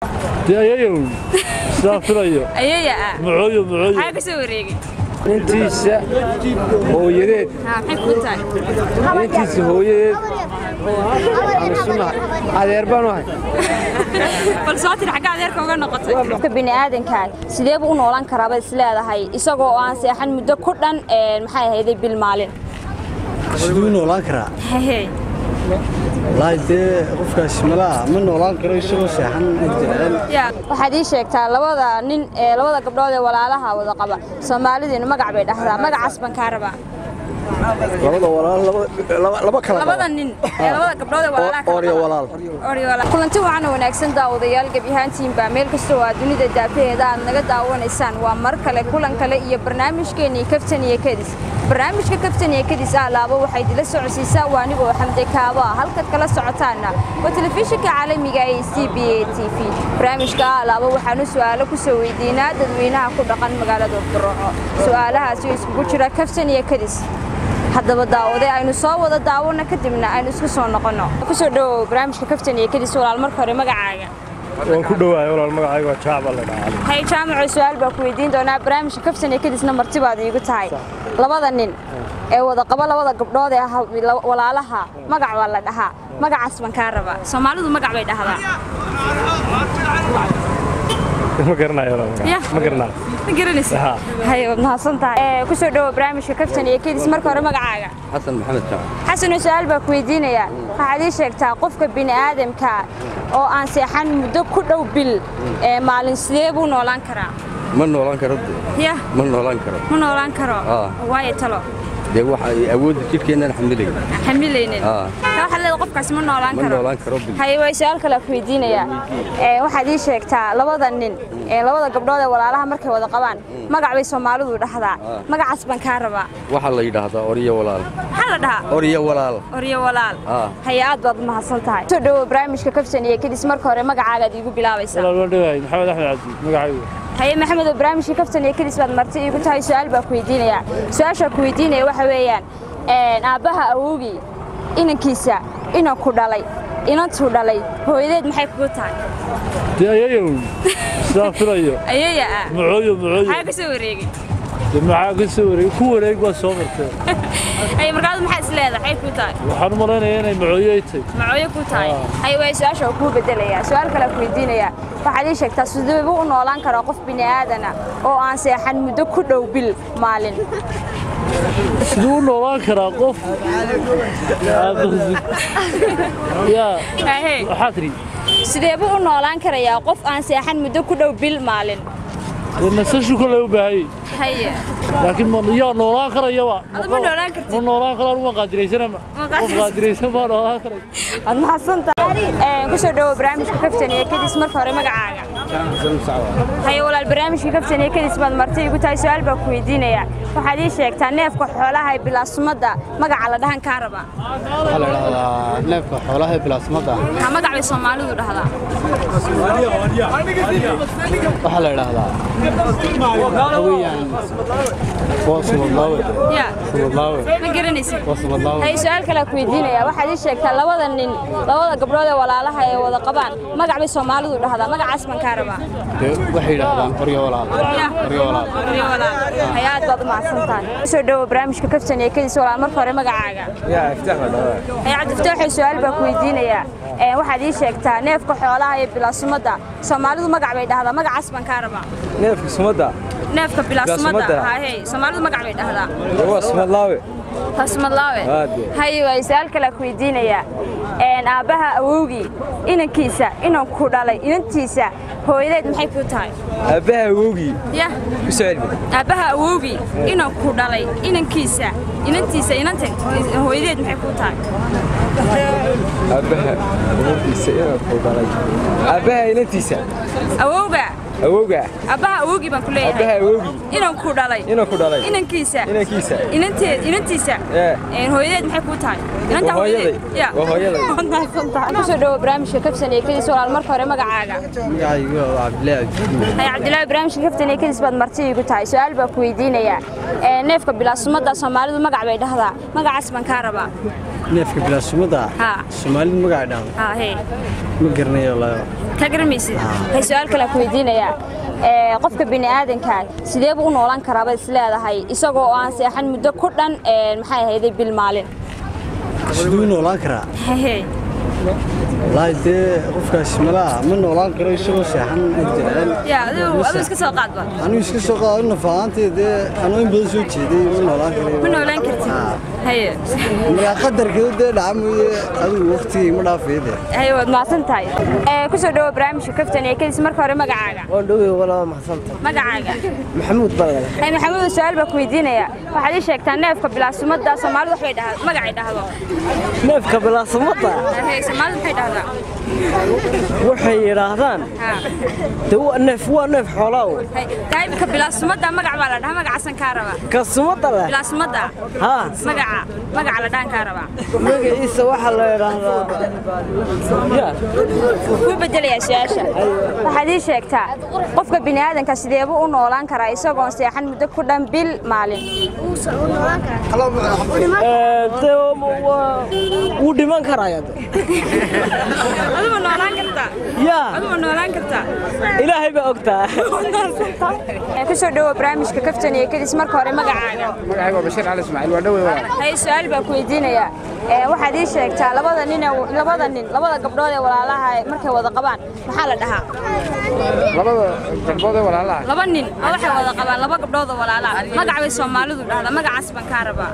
dee ayayow sidaa filayo ayaya ah mucooyo mucooyo maxaa ka soo wareegay intiisa hooyadeed haa maxay kuu tahay intiisa hooyadeed adeer baan ahay bal soo tir xagga adeerka uga noqotay qofka bini'aadanka sidee buu u noolaan karaaba is leedahay isagoo oo aan seexan muddo ku dhan een, maxay ahayday bil maalin siduu noolaan karaa Hehe. wallaahi dee qofkaas malaha ma noolaan karo isagoo seexan jecel yaa waxaad ii sheegtaa labada nin ee labada gabdhood ee walaalaha wada qaba soomaalidiinu magac bay dhahdaa magacaas baan kaa rabaa labada walaal laba- laba kala labada nin ee labada gabdhood ee walaalaha kala ooryo qaba. walaal Ooryo walaal kulanti wacan oo wanaagsan daawadayaal gebi ahaantiinbaa meel kasta oo aad dunida daafaheeda aad naga daawanaysaan waa mar kale kulan kale iyo barnaamijkeennii kaftan iyo kadis barnaamijka kaftan iyo kadis ah laabo waxay idila socodsiisaa waa anigoo xamde kaabo ah halkaad kala socotaanna waa telefishinka caalamiga ee c b a t v barnaamijka ah laabo waxaanu su'aalo ku soo weydiinaa dadweynaha ku dhaqan magaalada burco su'aalahaasi oo iskugu jira kaftan iyo kadis haddaba daawade aynu soo wada daawano kadibna aynu isku soo noqonno kusoo dhawow barnaamijka kaftan iyo kadis walaal marka hore magacaaga waan ku dhowahay walaal magacayga waa jaacba la dhahaa hay jaamaco su-aal baa ku weydiin doonaa barnaamijka kaftan iyo kadisna martibaad iigu tahay labada nin ee wada qaba labada gabdhood ee ah walaalaha magac waa la dhahaa magacaas baan kaa rabaa Soomaalidu magac bay dhahdaa ma garanayo walaal magaca. Ya. ma garanayo ma garanaysa Haa. hay waad mahadsan tahay Ee, kusoo dhawow barnaamijka kaftan iyo kadis marka hore magacaaga xasan maxamed jaamac xasano su-aal baa ku weydiinayaa waxaad ii sheegtaa qofka bini'aadamka oo aan seexan muddo ku dhow bil ee maalin sidee buu noolaan karaa ma noolaan karo ya ma noolaan karo ma noolaan karo Ah. waayo talo dee waxa ay awoodda jidhkeennaan xamilay xamilaynin Ah. taa waxaad leedahay qofkaasi ma noolaan ma karo noolaan karo bil haye way su-aal kale ku weydiinayaa Ee, waxaad ii sheegtaa labada nin ee labada gabdhood ee walaalaha markay wada qabaan magac bay soomaalidu dhahdaa magacaas baan kaa rabaa waxaa la yidhaahdaa oryo walaal maxaa la dhahaa oryo walaal oryo walaal Ah. haye aad baad mahadsan tahay soo dhawow barnaamijka kaftan iyo kadis marka hore magacaagaad iigu bilaabaysaa walaal waan dhowahay maxamed axmed cabdi magacaygu haye maxamed oo barnaamijka kaftan iyo kadis baad marti iigu tahay su-aal baa ku weydiinayaa su-aashaa ku weydiinaya waxa weeyaan een, aabbaha awowgii inankiisa inanku dhalay inantuu dhalay hooyadeed maxay kugu tahay dee ayayow sidaa filayo ayaya ah mucooyo mucooyo maxaa ka soo wareegay dee maxaa ka soo wareeg ku wareeg baa soo martee ay markaadu maxaa is leedahay maxay kuu tahay waxaan u malaynayaa inay mucooyo ay tahay macooyo kuu tahay haye way su-aasha kuu bedelayaa su-aal kale ku weydiinayaa waxaad ii sheegtaa sidee buu u noolaan karaa qof bini'aadana oo aan seexan muddo ku dhow bil maalin siduu u noolaan karaa qof yaa Ahee. waxaa tidhi sidee buu u noolaan karayaa qof aan seexan muddo ku dhow bil maalin dee nasashu kale u baahayey haye laakiin ma yaa noolaan karayaba Adu ma noolaan kartid. ma noolaan karo anu ma qaadiraysanama Ma qof qaadiraysan. qaadiraysan baa noolaan karay waad mahadsantahay kusoo dhawow barnaamijka kaftan iyo kadis marka hore magacaaga haye walaal barnaamijka kaftan iyo kadis baad marti igu tahay su-aal baa ku weydiinayaa waxaad ii sheegtaa neefka xoolaha ee bilaasumada magaca la dhahan kaa rabaa waxaa la idhahdaa neefka xoolaha ee bilaasmada maxaa magac bay soomaalidu dhahdaa waxaa la idhahdaa haweyaan waa sumadlaawe ya sumadlaawe ma garanaysid waa sumadlaawe haye su-aal kale ku weydiinayaa waxaad ii sheegtaa labada nin labada gabdhood ee walaalaha ee wada qabaan magac bay soomaalidu dhahdaa magacaas baan kaa rabaa dee waxay yidhaahdaan oryo walaal Ya. oryo walaal oryo walaal haye aad baad u mahadsan tahay kusoo dhawow barnaamijka kaftan iyo kadis walaal marka hore magacaaga yaa iftaax baa dhahaa haye cabdifataaxay su-aal baa ku weydiinayaa Ee, waxaad ii sheegtaa neefka xoolaha ee bilaasumada soomaalidu magac bay dhahdaa magacaas baan kaa rabaa neefka sumadda neefka bilaasumada Bilaasumada. haye soomaalidu magac bay dhahdaa waa sumadlaawe tasmadlaawe Aad. haye waa su-aal kale ku weydiinayaa Een, aabbaha awowgii inankiisa inanku dhalay inantiisa hooyadeed maxay kuu tahay aabbaha awowgii ya ku soo celbi aabbaha awowgii inanku dhalay inankiisa inantiisa inanta hooyadeed maxay kuu tahay aabbaha awowgiisa inuu ku dhalay aabbaha inantiisa awowga awowga aabbaha awowgii baan ku aabbaha leeyahay awowgii inanku dhalay inuu ku dhalay inankiisa inankiisa inanteed inantiisa Ee. een, hooyadeed maxay kuu tahay inanta Waa hooyaday. ya Waa hooyaday. Waad mahadsantahay. kusoo dhawow barnaamijka kaftan iyo kadis walaal marka hore magacaaga magacaygu waa cabdilaahi cabdi haye cabdilaahi barnaamijka kaftan iyo kadis baad marti igu tahay su-aal baa ku weydiinayaa Ee, neefka bilaasumada soomaalidu magac bay dhahdaa magacaas baan kaa rabaa neefka bilaasumada Haa. soomaalida magaca dhahdo haa hee ma garanayo wallaahi ka garamaysid waxay su-aal kale ku weydiinayaa ee, qofka bini'aadanka sidee buu u noolaan karaaba is leedahay isagoo aan seexan muddo ku dhan ee, maxay ahayday bil maalin siduu u noolaan karaa hee wallaahi dee qofkaas malaha ma noolaan karo isagoo seexan jecel yaa adigu adigu iska soo qaadba anigu iska soo qaado nafahaantee dee anuu in badan soo jeeday ma noolaan karayo ma noolaan kartid Haa. haye markaa qadarkeedu dee dhaca mooye adigu waqtigii ma dhaafaya dee haye waad mahadsan tahay Ee, ku soo dhawo barnaamijka kaftan iyo kadis marka hore magacaaga waan dhowey walaa maxsanta magacaaga maxamuud baa laga Ee, maxamuud su-aal baa ku weydiinaya waxaad ii sheegtaa neefka bilaasumada soomaalidu waxbay dhahdaa magacay dhahdo neefka bilaasumada hee soomaalidu waxay dhahdaa waxay yidhaahdaan haa de waa neef waa neef xoolaa Hay- qaybka bilaasumada magac baa la dhahaa magacaasan kaa rabaa kasumada leh bilaasumada haa magaca magaca la dhahan kaa rabaa magaciisa waxaa la yidhaahdaa ya ku bedelayaa su-aasha waxaad ii sheegtaa qofka bini'aadanka sideebuu u noolaan karaa isagoon seexan muddo ku dhan bil maalin Ee, de waa- wuu dhiman karaya de adugu noolaan kartaa ya adugu noolaan kartaa ilaahay baa ogtaa Ee, ku soo dhawo barnaamijka kaftan iyo kadis marka hore magacaaga magacayga waa bashiir cali ismaaciil waa dhowey walaal hay su-aal baa ku weydiinayaa Ee, waxaad ii sheegtaa labada nin ee- labada nin labada gabdhood ee walaalaha ee markay wada qabaan maxaa la dhahaa labada gabdhood ee walaalaha laba nin oo waxay wada qabaan laba gabdhood oo walaala ah. magac bay soomaalidu dhahdaa magacaas baan kaa rabaa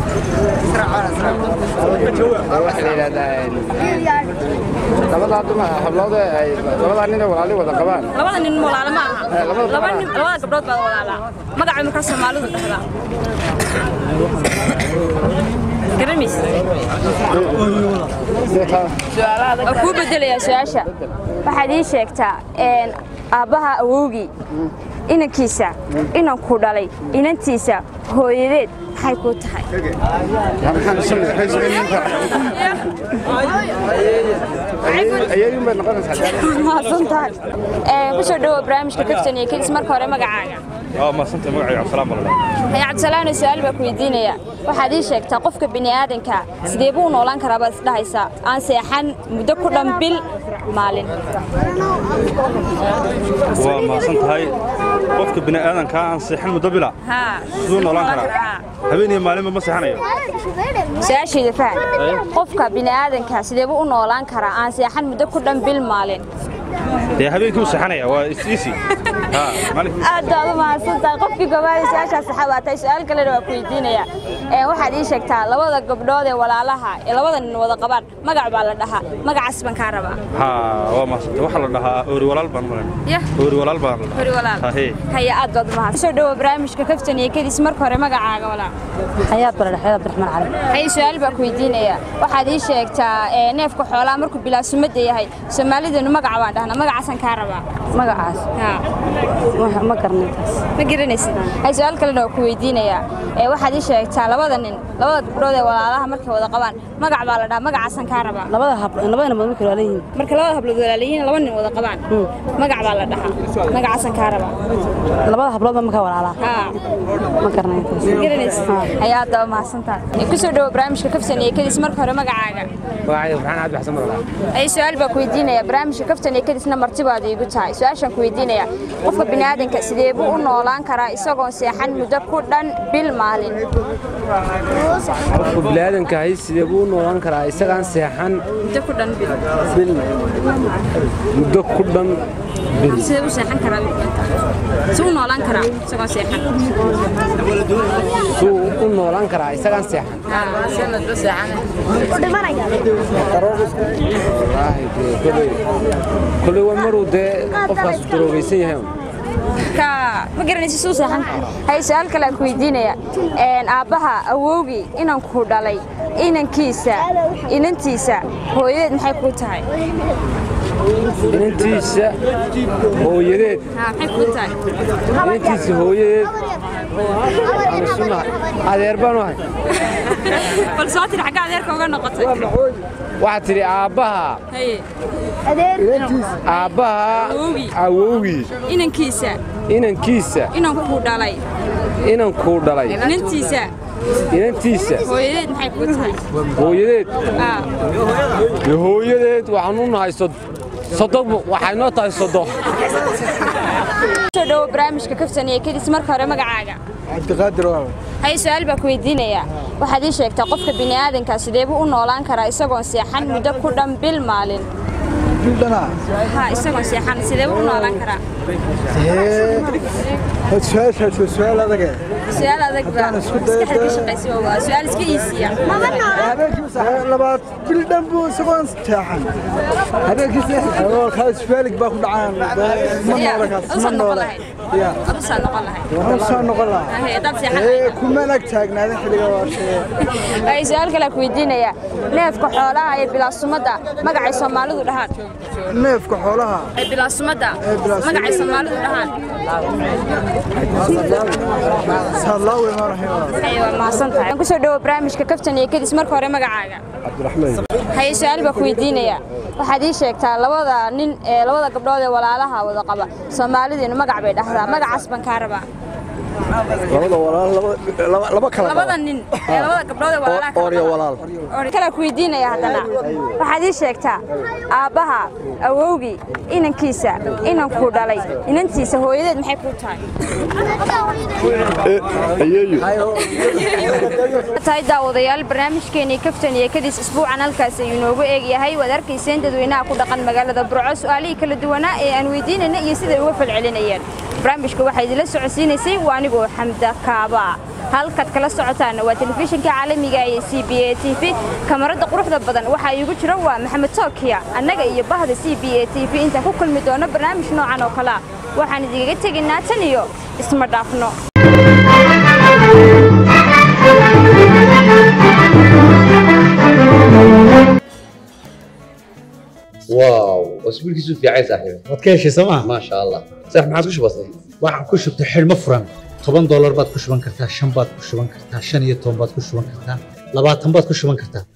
waxaa la yidhahdaa labadaa duma hablood ee ay labadaa nin ee walaalii wada qabaan labada nin walaala ma aha Eh, labada laba walaala. nin labada gabdhood baa walaala magac bay markaa soomaalidu dhahdaa garamis waa kuu bedelayaa su-aasha waxaad ii sheegtaa een, aabbaha awowgii inankiisa inankuu dhalay inantiisa hooyadeed maxay kuu tahay ayeeyun bay noqonaysaa mahadsan tahay Ee, ku soo dhawo barnaamijka kaftan iyo kadis marka hore magacaaga اه ما سنت مقعي عبد السلام والله hay cabdisalaano su-aal baa ku weydiinaya waxaad ii sheegtaa qofka bini'aadanka sidee buu u noolaan karaa baad isdhahaysaa aan seexan muddo ku dhan bil maalin وما سنت هاي قفك بني آدم كان صيحن مدبلة haa سدو نولان كرا هبيني مالين ما صيحنايو su-aashayda faham qofka bini'aadanka sidee buu u noolaan karaa aan seexan muddo ku dhan bil maalin دي هبين كيو صيحنايا وإسيسي ها مالك aad baad u mahadsan tahay qofkii gobaada su-aashaas saxabaatay su-aal kalena waa ku weydiinaya Ee, waxaad ii sheegtaa labada gabdhood ee walaalaha ee labada nin wada qabaan magac baa la dhahaa magacaas baan kaa rabaa ها وما سنت وحلا لها أوري ولال بان مالين yah أوري ولال بان hori walaal ها هي haya aad baad u mahadsan soo dhawo barnaamijka kaftan iyo kadis marka hore magacaaga walaal حياة بلد حياة عبد الرحمن علي hay su-aal baa ku weydiinaya waxaad ii sheegtaa ee, neefka xoolaha markuu bilaasumada yahay soomaalidanu magaca baan dhahnaa magacaasaan kaa rabaa مقعاس haa ما قرنيتاس ma garanaysid hay su-aal kalena waa ku weydiinayaa ee waxaad ii sheegtaa labada nin labada gabdhood ee walaalaha markay wada qabaan magac baa la dhahaa magacaasaan kaa rabaa لبدا هب لبدا ما ممكن عليهم marka labada hablood walaalayihiin laba nin wada qabaan magac baa la dhahaa magacaasaan kaa rabaa لبدا هبلود ما كان ولا haa ما قرنيتاس ma garanaysid hay aad baa mahadsantahay ku soo dhawo barnaamijka kaftan iyo kadis marka hore magacaaga magacayga farxaan cabdi xasan marwala ay su-aal baa ku weydiinaya barnaamijka kaftan iyo kadisna martibaad iigu tahay su-aashaan ku weydiinaya qofka bini'aadanka sidee buu u noolaan karaa isagoon seexan muddo ku dhan bil maalin qofka biniaadanka ahay sidee buu u noolaan karaa isagaan seexan muddo ku dhan bil bil muddo ku dhan bil sidee u seexan karaa si u noolaan karaa isagoo seexan suu u noolaan karaa isagaan seexan wallaahi dee koley koley waa maruu dee qofkaas daroogaysan yahay un. ka ma garanaysa suu seexan hay su-aal kale aan ku weydiinaya Een, aabbaha awowgii inankuu dhalay inankiisa inantiisa hooyadeed maxay kuu tahay inantiisa hooyadeed haa maxay kuu tahay inantiisa hooyadeed aan isu nahay adeer baan u ahay bal soo tiri xagga adeerka uga noqotay waxaad tidhi aabbaha haye aabbaha Awowgii. awowgii inankiisa inankiisa inankuu dhalay inankuu dhalay inantiisa inantiisa hooyadeed maxay kuu tahay hooyadeed Ah, dee hooyadeed waxaan u nahay sod soddon waxay noo tahay soddon soo dhawo barnaamijka kaftan iyo kadis marka hore magacaaga cabdiqaadir waa hay su-aal baa ku weydiinayaa waxaad ii sheegtaa qofka bini'aadanka sidee buu u noolaan karaa isagoon seexan muddo ku dhan bil maalin bildhana ha isagoon seexan sidee buu u noolaan karaa su-aashaas waa su-aal adage su-aal adag baa Haddaan isku dayo maskaxda ka dee- shaqaysa waa su-aal iska iisiya labaad bildhan buu isagoon seexan habeenkiisa isfaalig baa ku dhacaan ma Ya, noola kaas ma usan noqon noola lahayd ya adusaa noqon lahayd waxaan soo noqon lahaa Haye, haddaad seexan ee lahayd kuma ag taagnaadan xilliga waa shaqee hay su-aal kale ku weydiinayaa neefka xoolaha ee bilaasumadda magacay soomaalidu dhahaan neefka xoolaha ee bilaasumadda Ee bilaasumadda. magacay soomaalidu dhahaan saadlaawe maanahay Haye, waa mahadsan tahay kusoo dhawo barnaamijka kaftan iyo kadis marka hore magacaaga cabdiraxmaan haye su-aal baa ku weydiinayaa waxaad ii sheegtaa labada nin ee labada gabdhood ee walaalaha wada qaba soomaalidiinu magac bay dhahdaa magacaas baan kaa rabaa labada walaal laba laba kala labada nin ee labada gabdhood ee walaalaha kala ooryo qaba. walaal kala ku weydiinaya haddana waxaad ii sheegtaa aabbaha awowgii inankiisa inankuu dhalay inantiisa hooyadeed maxay kuu tahay tahay daawadayaal barnaamijkeenii kaftan iyo kadis isbuucan halkaas ayuu inoogu eegyahay waad arkayseen dadweynaha ku dhaqan magaalada burco su-aalihii kala duwanaa ee aan weydiinayna iyo siday uga falcelinayeen barnaamijka waxaa idinla socodsiinaysay waa anigoo xamda kaaba halkaad kala socotaana waa telefishinka caalamiga ee c b a t v kamarada quruxda badan waxaa iigu jira waa maxamed tookiya annaga iyo bahda c b a t v intaan ku kulmi doono barnaamij noocan oo kale ah waxaan idinkaga tegaynaa tan iyo isma dhaafno واو اسبوع كيسو في عايز صاحبي waad ka heshay sooma ما شاء الله صح ما عادش بسيط waxaan ku shubtay xidhmo furan toban doolar baad ku shuban kartaa shan baad ku shuban kartaa shan iyo toban baad ku shuban kartaa labaatan baad ku shuban kartaa